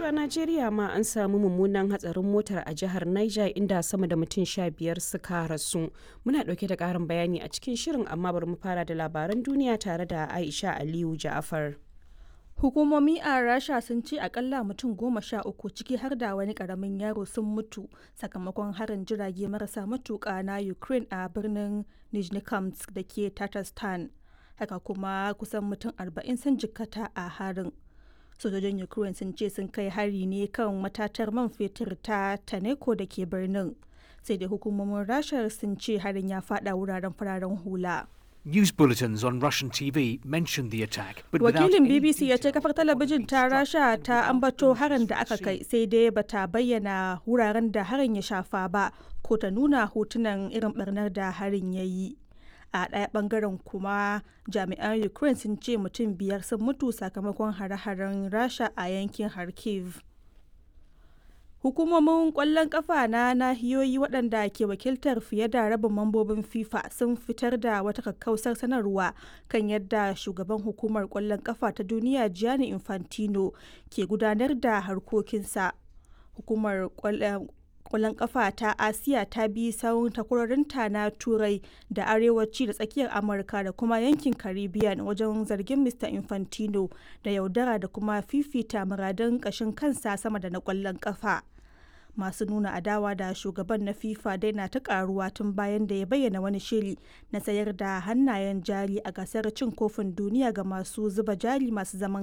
To a Najeriya ma an samu mummunan hatsarin motar a jihar Niger inda sama da mutum sha biyar suka rasu. Muna ɗauke da ƙarin bayani a cikin shirin amma bari mu fara da labaran duniya tare da Aisha Aliyu Ja'afar. Hukumomi a Rasha sun ce akalla mutum goma sha uku ciki har da wani karamin yaro sun mutu sakamakon harin jirage marasa matuƙa na Ukraine a birnin Nizhnekamsk da ke Tatarstan. Haka kuma kusan mutum arba'in sun jikkata a harin. Sojojin Ukraine sun ce sun kai hari ne kan matatar man fetur ta Taneko da ke birnin. Sai dai hukumomin Rasha sun ce harin ya fada wuraren fararen hula. News bulletins on Russian TV mentioned the attack, but without Wakilin any BBC ya ce detail kafar talabijin ta Rasha ta ambato harin da aka kai sai dai bata bayyana wuraren da harin ya shafa ba ko ta nuna hotunan irin barnar da harin ya yi. A ɗaya ɓangaren kuma jami'an Ukraine sun ce mutum biyar sun mutu sakamakon hare-haren Rasha a yankin Kharkiv. Hukumomin ƙwallon ƙafa na nahiyoyi waɗanda ke wakiltar fiye da rabin mambobin FIFA sun fitar da wata kakkausar sanarwa kan yadda shugaban hukumar ƙwallon ƙafa ta duniya Gianni Infantino ke gudanar da harkokinsa. Hukumar ƙwallon kwallon kafa ta asiya ta bi sawun takwarorinta na turai da arewaci da tsakiyar amurka da kuma yankin caribbean wajen zargin mr infantino da yaudara da kuma fifita muradun kashin kansa sama da na kwallon kafa masu nuna adawa da shugaban na fifa dai na ta karuwa tun bayan da ya bayyana wani shiri na sayar da hannayen jari a gasar cin kofin duniya ga masu zuba jari masu zaman